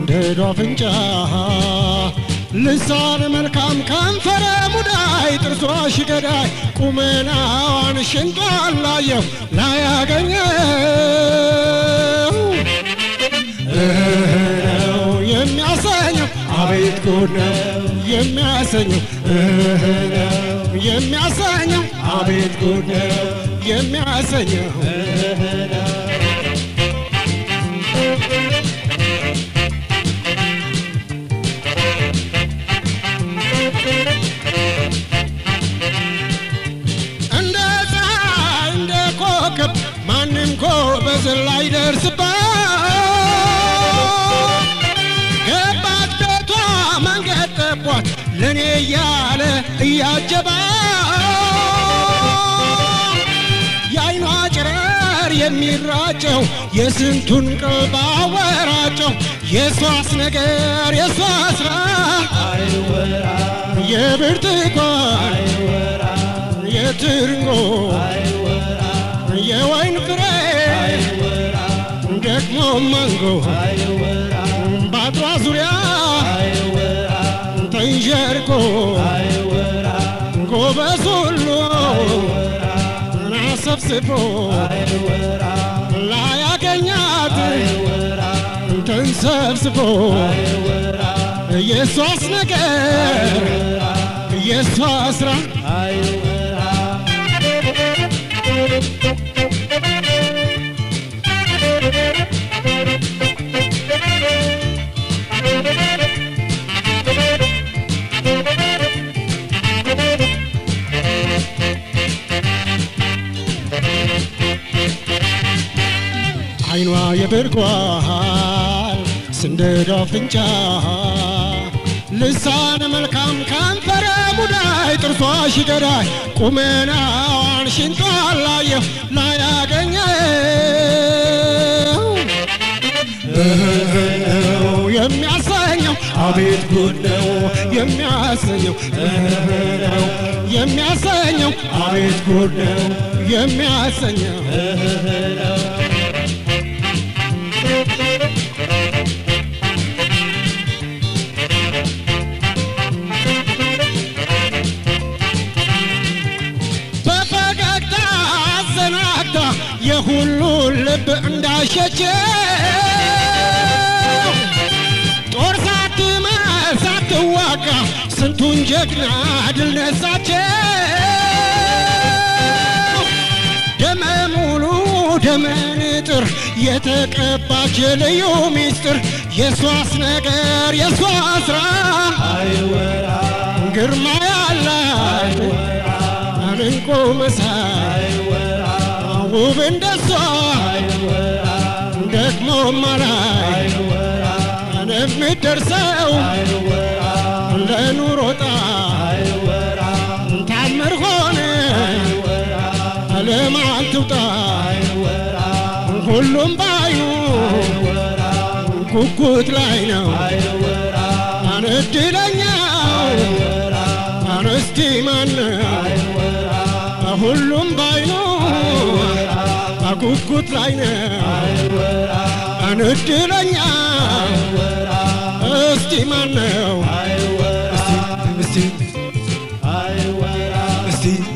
ስንደዶ አፍንጫ ልሳን መልካም ከንፈረ ሙዳይ ጥርሷ ሽገዳይ ቁመናዋን ሽንጧን ላየው ላያገኘው እህ ነው የሚያሰኘው አቤት ጉድ ነው የሚያሰኘው እህ ነው የሚያሰኘው አቤት ጉድ ነው የሚያሰኘው እንደ ፀሐይ እንደ ኮከብ ማንም ጎበዝ ላይደርስባት ገባት ቤቷ መንገድ ጠቧት ለእኔ እያለ እያጀባ የአይኗ ጨረር የሚራጨው የስንቱን ቀልብ አወራጨው የሷስ ነገር የሷ ስራ የብርቱካን የትርንጎ የወይን ፍሬ ደግሞ ማንጎ በአጥሯ ዙሪያ ተንዠርቆ ጎበዝ ሁሉ አሰብስቦ ላያገኛት ተንሰብስቦ የሷስ ነገር የሷ ስራ አይኗ የብርጓል ስንደዶ አፍንጫ ልሳነ መልካም ከንፈረ ሙዳይ ጥርሷ ሽገዳይ ቁመናዋን ሽንጧን ላየው ላያገኘው ነው የሚያሰኘው አቤት ጉድ ነው የሚያሰኘው ነው የሚያሰኘው አቤት ጉድ ነው የሚያሰኘው በፈገግታ አዘናግታ የሁሉን ልብ እንዳሸችው ጦር ሳትመር ሳትዋጋ ስንቱን ጀግና ድል ነሳቸው። ደመ ሙሉ ደመ ንጥር የተቀባች ልዩ ሚስጥር የሷስ ነገር የሷ ስራ ግርማ ያላት እንቁ መሳይ ውብ እንደሷ ደግሞ ማላይ የምትደርሰው ለኑሮ ጣር ታምር ሆነ ለማን ትውጣ ሁሉም ባዩ ጉጉት ላይ ነው እድለኛው እስቲ ማነው ሁሉም ባይኑ ጉጉት ላይ ነው እድለኛ እስቲ ማነው እስቲ እስቲ እስቲ